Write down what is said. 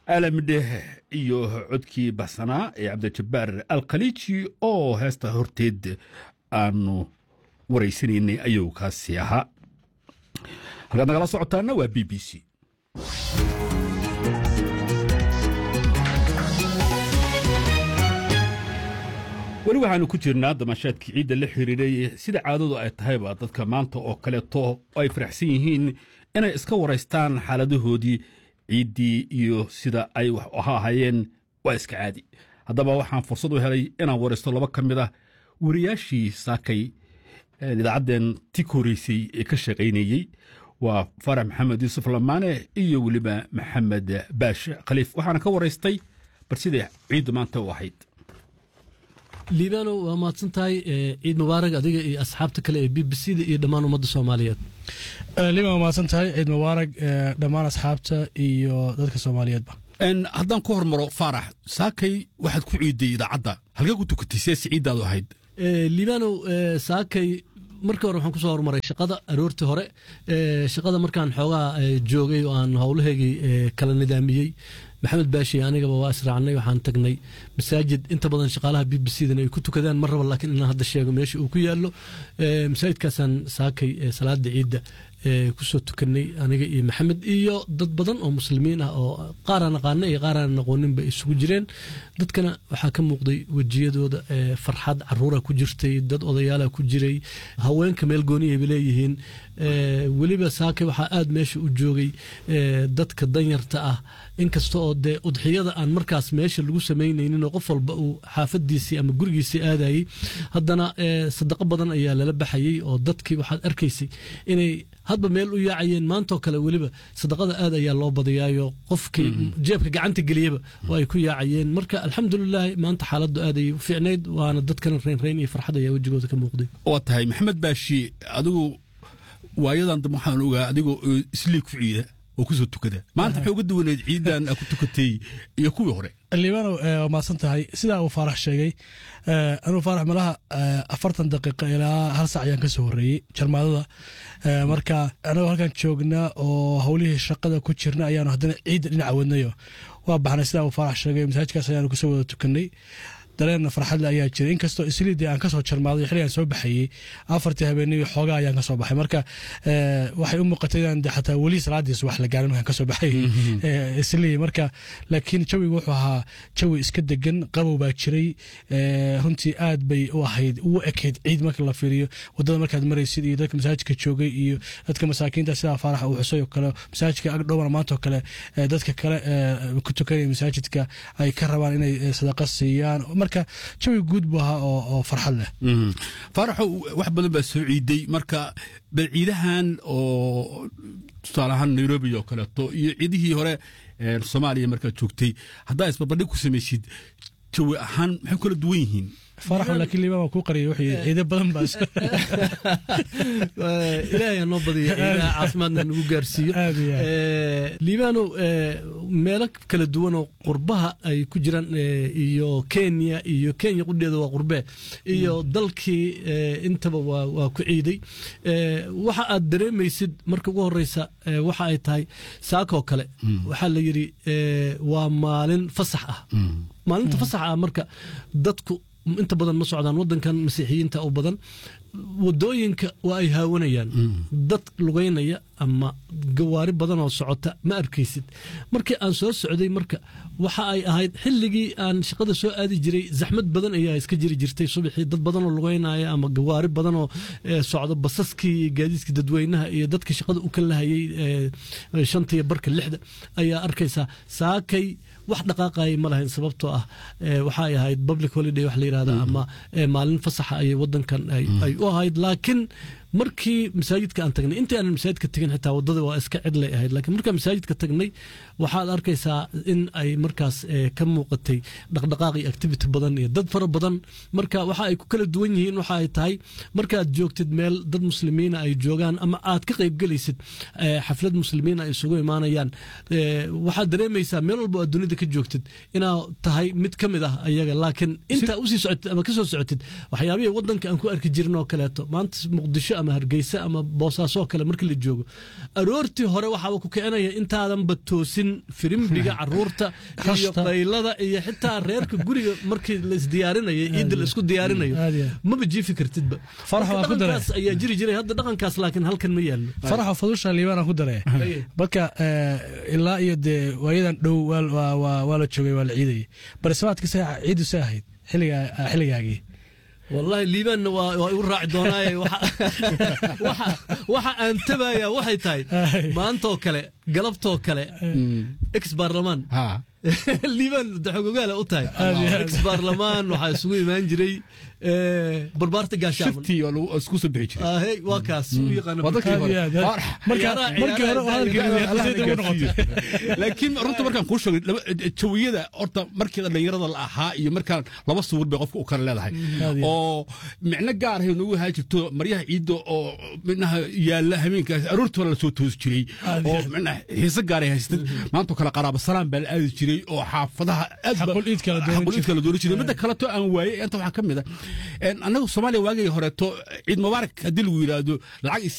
aalamidheh iyo codkii baxsanaa ee cabdijabbaar alkhaliiji oo heesta horteed aanu waraysanaynay ayuu kaasi ahaa halkaad nagala socotaana waa b b c weli waxaanu ku jirnaa damashaadkii ciidda la xiriiray sida caadadu ay tahayba dadka maanta oo kaleeto ay faraxsan yihiin inay iska waraystaan xaaladahoodii ciiddii iyo sida ay wax aha ahayeen waa iska caadi haddaba waxaan fursad u helay inaan waraysto laba ka mid ah wariyaashii saakay idaacaddeen ti ka horeysay ee ka shaqaynayey waa farax maxamed yuusuf lamaane iyo weliba maxamed baash khaliif waxaana ka waraystay bal siday ciiddu maanta u ahayd liibano waa mahadsan tahay ciid mubaarag adiga iyo asxaabta kale ee b b c da iyo dhammaan ummadda soomaaliyeed liibano waa mahadsan tahay ciid mubaarag dhammaan asxaabta iyo dadka soomaaliyeedba haddaan ku hormaro faarax saakay waxaad ku ciiday idaacadda halkee ku tukatay seesi ciiddaadu ahayd liibano saakay markii hore waxaan kusoo horumaray shaqada aroortii hore shaqada markaan xoogaa joogay oo aan howlahaygii kala nidaamiyey maxamed baashi anigaba waa israacnay waxaan tagnay masaajid inta badan shaqaalaha b b c dan ay ku tukadaan mar raba laakiin inaan hadda sheego meesha uu ku yaallo masaajidkaasaan saakay salaada ciidda kusoo tukanay aniga iyo maxamed iyo dad badan oo muslimiin ah oo qaaraan aqaana iyo qaaraan aqooninba isugu jireen dadkana waxaa ka muuqday wejiyadooda farxad caruura ku jirtay dad odayaala ku jiray haweenka meel gooniyayba leeyihiin weliba saake waxaa aad meesha u joogay dadka danyarta ah inkasta oo dee udxiyada aan markaas meesha lagu samaynaynin oo qof walba uu xaafadiisii ama gurigiisii aadayey haddana sadaqo badan ayaa lala baxayey oo dadkii waxaad arkaysay inay hadba meel u yaacayeen maantoo kale weliba sadaqada aad ayaa loo badiyaayo qofkii jeebka gacanta geliyaba oo ay ku yaacayeen marka alxamdulilaahi maanta xaaladdu aad ayay u fiicnayd waana dadkan reynreyn iyo farxad ayaa wejigooda ka muuqday waa tahay maxamed baashi adigu waayadan dambe waxaan ogaa adigoo islii ku ciida oo kusoo tukada maanta waxay uga duwaneed ciidan ku tukatay iyo kuwii hore liibano waa mahadsan tahay sidaa uu faarax sheegay anuu faarax malaha afartan daqiiqa ilaa hal sac ayaan ka soo horreeyey jarmaadada marka anagoo halkan joognaa oo howlihii shaqada ku jirna ayaanu haddana ciidda dhinaca wadnayo waa baxnay sidaa uu faarax sheegay masaajidkaas ayaanu kusoo wada tukanay dareenna farxadle ayaa jira inkastoo isliidii aan kasoo jarmaaday xilligaan soo baxayey afartii habeenadii xoogaa ayaan kasoo baxay marka waxay u muuqatay inaan xataa weli salaadiis wax la gaarin markaan kasoo baxay islii marka laakiin jawigu wuxuu ahaa jawi iska degan qabow baa jiray runtii aad bay u ahayd ugu ekayd ciid marka la fiiriyo wadada markaad maraysid iyo dadka masaajidka joogay iyo dadka masaakiinta sidaa faaraxa uu xusay oo kale masaajidka agdhowna maanta oo kale dadka kale ku tukanaya masaajidka ay ka rabaan inay sadaqa siiyaan marka jawi guud buu ahaa oo farxad leh faaraxo wax badan baa soo ciiday marka bal ciidahan oo tusaale ahaan nairobi oo kaleeto iyo ciidihii hore soomaaliya markaad joogtay haddaa isbarbardhig ku samaysid jawi ahaan maxay kala duwan yihiin faraxo laakiin liibaan waa kuu qariyay wuxuu yidhi ciido badan baa ilaahay noo badiya ilaah caafimaadna nagu gaarsiiyo liibaano meelo kala duwan oo qurbaha ay ku jiraan iyo kenya iyo kenya qudheeda waa qurbee iyo dalkii intaba waa ku ciiday waxa aad dareemaysid marka ugu horeysa waxa ay tahay saakoo kale waxaa la yidhi waa maalin fasax ah maalinta fasaxa ah marka dadku inta badan ma socdaan wadankan masiixiyiinta u badan wadooyinka waa ay haawanayaan dad lugeynaya ama gawaari badan oo socota ma arkaysid markii aan soo socday marka waxa ay ahayd xilligii aan shaqada soo aadi jiray zaxmad badan ayaa iska jiri jirtay subaxii dad badan oo lugeynaya ama gawaari badan oo socda basaskii iyo gaadiidkii dadweynaha iyo dadkii shaqada u kalahayay shantiyo barka lixda ayaa arkaysaa saakay wax dhaqaaqaya ma lahayn sababtoo ah waxa ay ahayd public holiday wax la yidhahda ama maalin fasaxa ayay wadankan ay u ahayd laakiin markii masaajidka aan tagnay intii aanan masaajidka tegin xitaa wadada waa iska cidlay ahayd laakiin markaan masaajidka tagnay waxaad arkaysaa in ay markaas ka muuqatay dhaqdhaqaaq iyo activity badan iyo dad fara badan marka waxa ay ku kala duwan yihiin waxa ay tahay markaad joogtid meel dad muslimiina ay joogaan ama aad ka qaybgelaysid xaflad muslimiina ay isugu imaanayaan waxaad dareemaysaa meel walba aad dunida ka joogtid inaa tahay mid ka mid ah ayaga laakiin intaa usii socotid ama kasoo socotid waxyaabihii wadanka aan ku arki jirin oo kaleeto maanta muqdisho ama hargeysa ama boosaasoo kale markii la joogo aroortii hore waxaaba ku kicinaya intaadanba toosin firimbiga caruurta iyo qaylada iyo xitaa reerka guriga markii la isdiyaarinaya ciidda la isku diyaarinayo maba jiifi kartidba dhaqankaas ayaa jiri jiray hadda dhaqankaas laakiin halkan ma yaallo faraxa fadusha liibaana ku daree marka ilaa iyo dee waayadan dhow waa la joogay waa la ciidayay barisimaadka ciidu say ahayd xilligaagii wallahi liibaanna waa igu raaci doonaaye waxa aan tabaya waxay tahay maantoo kale galabtoo kale ex baarlamaan liibaan daxogogaala u tahay ex baarlamaan waxaa isugu imaan jiray barbaarta gaashaamanisku soo bixi jiray waa kaas laakiin runta markaan kuu sheegay jawiyada horta markii dhallinyarada la ahaa iyo markaan laba suwir bay qofka u kala leedahay oo micno gaar ahay noogu ahaa jirto maryaha ciidda oo minaha yaalla habeenkaas aroortii la soo toosi jiray oo minaha xiise gaaray haystay maantoo kale qaraaba salaan baa la aadi jiray oo xaafadaha xaqul iid kala dooni jiray midda kaleto aan waayey inta waxaa ka mid a annagu soomaaliya waagii horeeto ciid mubaarak haddii lagu yidhaahdo lacag